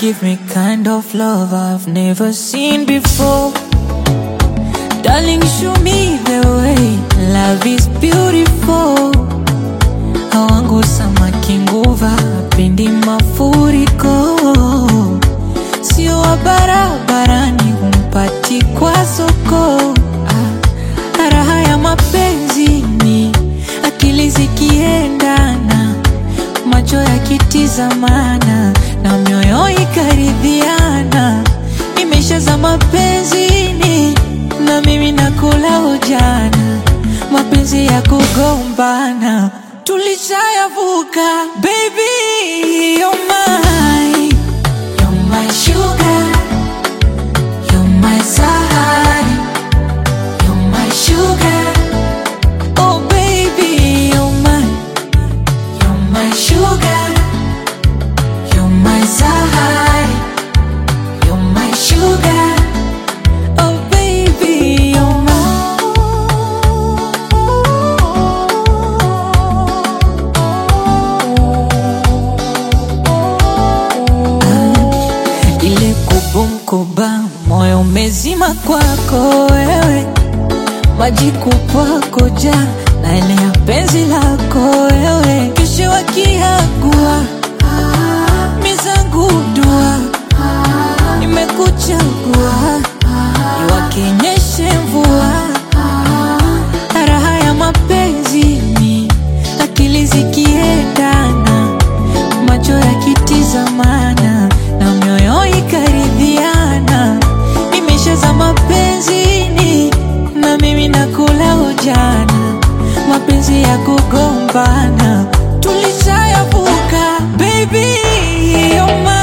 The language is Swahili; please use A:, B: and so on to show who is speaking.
A: give me kind of love I've never seen before. Darling, show me the way. Love is beautiful. Hawangu samaki nguva, pendi mafuriko. Sio wa barabarani, humpati kwa soko. Ah, raha ya mapenzi ni akili zikiendana, macho yakitizamana na mioyo ikaridhiana. Nimeshaza mapenzini na mimi nakula ujana, mapenzi ya kugombana tulishayavuka. Baby, you're mine, you're my sugar, you're my sahari, you're my sugar. Oh baby, you're mine, you're my sugar, you're my sahari, you're my sugar. Oh baby, you're mine. Ile kubumkuba moyo umezima kwako wewe, maji kupwako ja na ile ya penzi lako wewe, kesho wakiagua mizangu dua nimekuchagua iwakenyeshe mvua raha ya mapenzi ni akili zikiendana macho yakitizamana na mioyo ikaridhiana nimeshaza mapenzini na mimi nakula ujana mapenzi ya kugombana tulishayavuka baby you're mine.